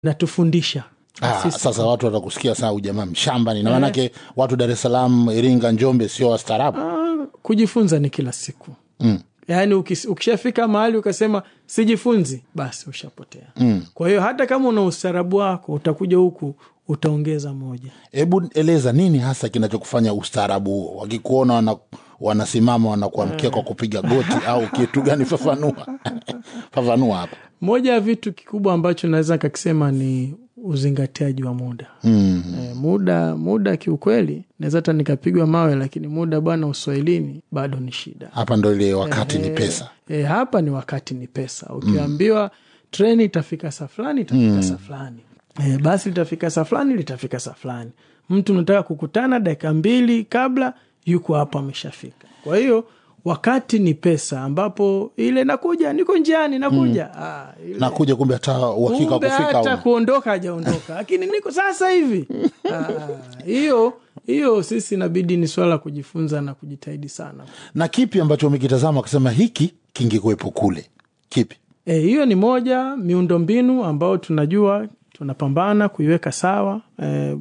natufundisha Ah, Sisi- sasa watu watakusikia saa ujamaa mshamba ni na maanake watu Dar es Salaam, Iringa, Njombe sio wastaarabu. Ah, kujifunza ni kila siku Mm. yaani ukis- ukishafika mahali ukasema sijifunzi basi ushapotea Mm. kwa hiyo hata kama una ustaarabu wako utakuja huku utaongeza moja Hebu eleza nini hasa kinachokufanya ustaarabu huo, wakikuona wana, wanasimama wanakuamkia kwa kupiga goti au kitu gani? Fafanua, fafanua hapa. moja ya vitu kikubwa ambacho naweza kakisema ni uzingatiaji wa muda Mm. e, muda muda kiukweli naweza hata nikapigwa mawe lakini muda bwana uswahilini bado ni shida Hapa ndo ile wakati ni pesa. e, hapa ni wakati ni pesa ukiambiwa treni itafika saa fulani itafika saa fulani e, basi litafika saa fulani litafika saa fulani mtu unataka kukutana dakika mbili kabla yuko hapo ameshafika kwa hiyo wakati ni pesa ambapo ile nakuja niko njiani nakuja ah, ile- Nakuja kumbe hata uhakika wa kumbe kufika hata hauna. kuondoka hajaondoka lakini niko sasa hivi Ah, hiyo hiyo sisi inabidi ni swala la kujifunza na kujitahidi sana Na kipi ambacho umekitazama ukasema hiki kingekuwepo kule? Kipi? E, hiyo ni moja miundombinu ambayo tunajua tunapambana kuiweka sawa. E,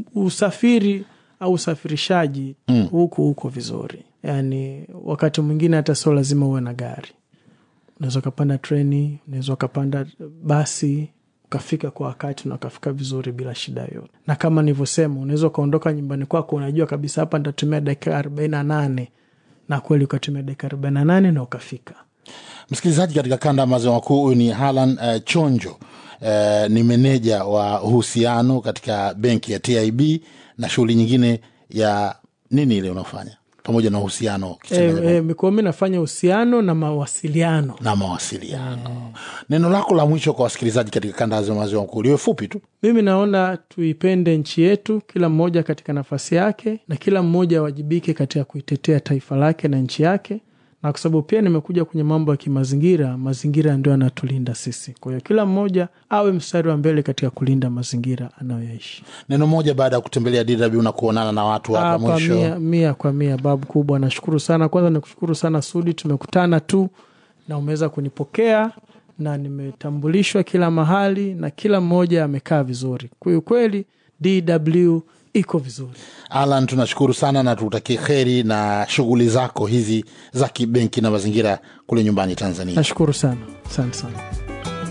usafiri au usafirishaji huku huko vizuri, yaani wakati mwingine hata sio lazima uwe na gari, unaweza ukapanda treni, unaweza ukapanda basi ukafika kwa wakati na ukafika vizuri bila shida yoyote. Na kama nilivyosema, unaweza ukaondoka nyumbani kwako, unajua kabisa hapa nitatumia dakika arobaini na nane na kweli ukatumia dakika arobaini na nane na ukafika. Msikilizaji, katika kanda ya maziwa makuu, huyu ni Halan uh, Chonjo uh, ni meneja wa uhusiano katika benki ya TIB na shughuli nyingine ya nini ile unaofanya pamoja na uhusiano ukichanganya E, e, mikoa mi nafanya uhusiano na mawasiliano. na mawasiliano. Neno lako la mwisho kwa wasikilizaji katika kanda ya maziwa makuu liwe fupi tu. Mimi naona tuipende nchi yetu, kila mmoja katika nafasi yake, na kila mmoja awajibike katika kuitetea taifa lake na nchi yake, na kwa sababu pia nimekuja kwenye mambo ya kimazingira, mazingira ndio yanatulinda sisi. Kwa hiyo kila mmoja awe mstari wa mbele katika kulinda mazingira anayoyaishi. Neno moja baada ya kutembelea DW na kuonana na watu hapa Ah, kwa mwisho. mia, mia kwa mia, babu kubwa, nashukuru sana. Kwanza nikushukuru sana Sudi, tumekutana tu na umeweza kunipokea na nimetambulishwa kila mahali na kila mmoja amekaa vizuri. Kwa hiyo kweli DW iko vizuri. Alan, tunashukuru sana na tutakie kheri na shughuli zako hizi za kibenki na mazingira kule nyumbani Tanzania. Nashukuru sana, asante sana.